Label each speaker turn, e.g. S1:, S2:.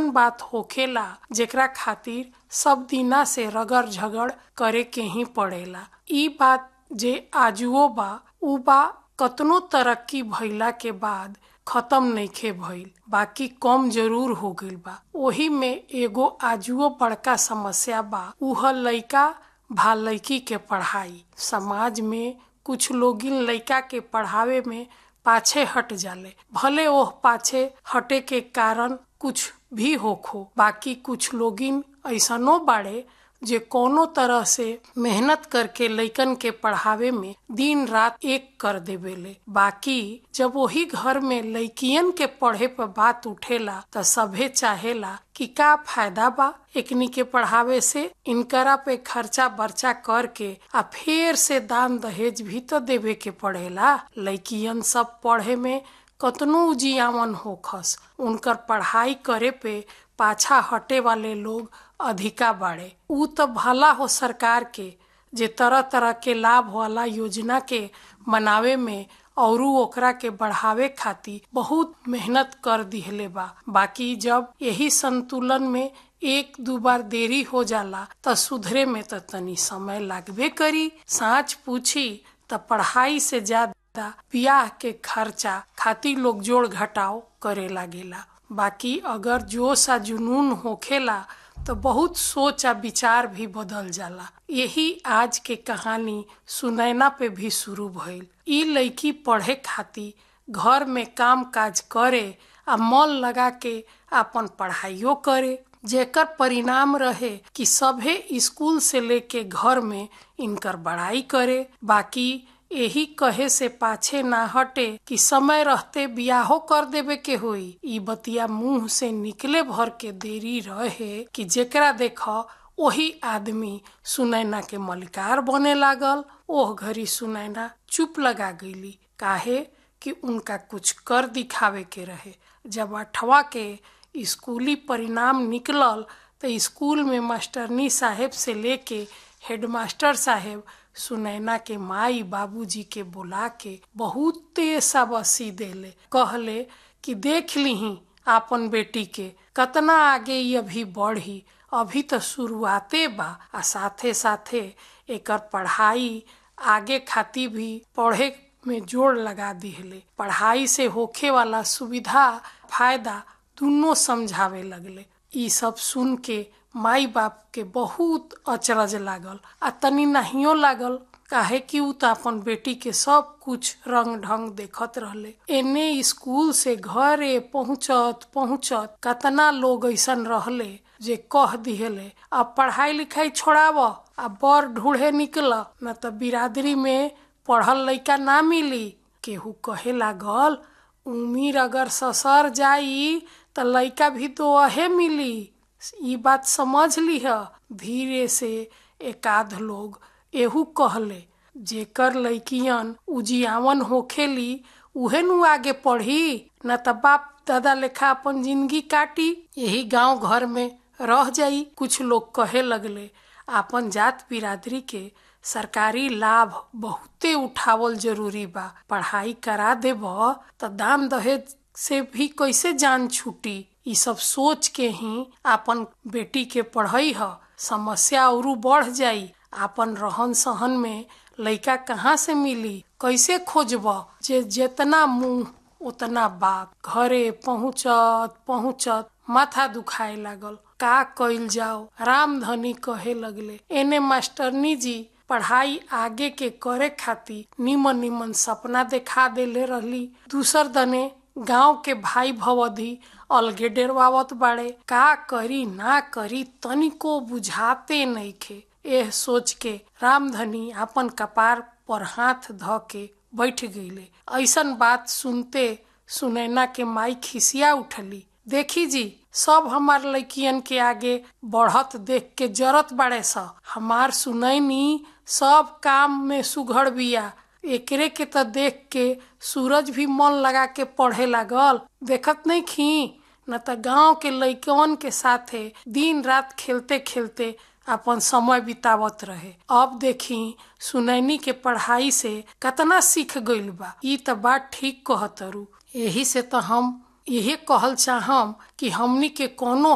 S1: ऐसन बात होखेला जेकरा खातिर सब दिना से रगड़ झगड़ करे के ही पड़ेला ई बात जे आजुओ बा उ बा कतनो तरक्की भइला के बाद खत्म नइखे भइल बाकी कम जरूर हो गइल बा ओही में एगो आजुओ बड़का समस्या बा उह लइका भा लइकी के पढ़ाई समाज में कुछ लोगिन लइका के पढ़ावे में पाछे हट जाले भले ओह पाछे हटे के कारण कुछ भी होखो बाकी कुछ लोगिन ऐसनो बाड़े जे कोनो तरह से मेहनत करके लइकन के पढ़ावे में दिन रात एक कर देवेले बाकी जब वही घर में लइकियन के पढ़े पर बात उठेला त सभे चाहेला कि का फायदा बा एकनी के पढ़ावे से इनकरा पे खर्चा बर्चा करके आ फिर से दान दहेज भी तो देवे के पड़ेला लइकियन सब पढ़े में कतनो उजियावन होखस उनकर पढ़ाई करे पे पाछा हटे वाले लोग अधिका बाड़े उ तो भला हो सरकार के जे तरह तरह के लाभ वाला योजना के बनावे में और ओकरा के बढ़ावे खातिर बहुत मेहनत कर दिहले बा बाकी जब यही संतुलन में एक दो बार देरी हो जाला त सुधरे में त तनी समय लागबे करी साँच पूछी त पढ़ाई से ज्यादा ब्याह के खर्चा खातिर लोग जोड़ घटाव करे लागेला बाकी अगर जोश आ जुनून होखेला तो बहुत सोच आ विचार भी बदल जाला यही आज के कहानी सुनैना पे भी शुरू भइल ई लड़की पढ़े खातिर घर में काम काज करे आ मन लगा के अपन पढ़ाइयो करे जेकर परिणाम रहे कि सभे स्कूल से लेके घर में इनकर बड़ाई करे बाकी यही कहे से पाछे ना हटे कि समय रहते बियाहो कर देवे के होई ई बतिया मुंह से निकले भर के देरी रहे कि जेकरा देख वही आदमी सुनैना के मलिकार बने लागल ओह घड़ी सुनैना चुप लगा गईली काहे कि उनका कुछ कर दिखावे के रहे जब अठवा के स्कूली परिणाम निकलल तो स्कूल में मास्टरनी साहेब से लेके हेडमास्टर साहेब सुनैना के माई बाबूजी के बुला के बहुते सबसी देले कहले कि देख लीही आपन बेटी के कतना आगे ये अभी बढ़ी अभी तो शुरुआते बा आ साथे साथे एकर पढ़ाई आगे खातिर भी पढ़े में जोड़ लगा दिहले पढ़ाई से होखे वाला सुविधा फायदा दोनों समझावे लगले ई सब सुन के माई बाप के बहुत अचरज लागल आ तनी नहियो लागल काहे कि उ तो अपन बेटी के सब कुछ रंग ढंग देखत रहले एने स्कूल से घरे पहुँचत पहुँचत कतना लोग ऐसन रहले जे कह दिहले अब पढ़ाई लिखाई छोड़ाव आ बर ढूढ़े निकल न तो बिरादरी में पढ़ल लइका ना मिली केहू कहे लागल उमीर अगर ससर जाई त लइका भी तो अहे मिली ई बात समझ लिह धीरे से एकाध लोग एहू कहले जेकर लइकियन उजियावन होखेली उहे नु आगे पढ़ी न त बाप दादा लेखा अपन जिंदगी काटी यही गांव घर में रह जाई कुछ लोग कहे लगले आपन जात बिरादरी के सरकारी लाभ बहुते उठावल जरूरी बा पढ़ाई करा देब त दाम दहेज से भी कैसे जान छूटी ई सब सोच के ही आपन बेटी के पढ़ई ह समस्या और बढ़ जाई आपन रहन सहन में लइका कहाँ से मिली कैसे खोजब जे जितना मुंह उतना बाप घरे पहुँचत पहुँचत माथा दुखाए लागल का कइल जाओ रामधनी कहे लगले एने मास्टरनी जी पढ़ाई आगे के करे खातिर निमन निमन सपना देखा देले रहली दूसर दने गांव के भाई भवधी अलगे डेरवावत बाड़े का करी ना करी तनिको बुझाते नइखे एह सोच के रामधनी अपन कपार पर हाथ ध के बैठ गईले ऐसन बात सुनते सुनैना के माई खिसिया उठली देखी जी सब हमार लड़कियन के आगे बढ़त देख के जरत बाड़े स हमार सुनैनी सब काम में सुघड़ बिया एकरे के त देख के सूरज भी मन लगा के पढ़े लागल देखत नहीं खी न त गांव के लइकवन के साथे दिन रात खेलते खेलते अपन समय बितावत रहे अब देखी सुनैनी के पढ़ाई से कतना सीख गइल बा ई त बात ठीक कहतरू यही से तो हम यही कहल चाहम कि हमनी के कोनो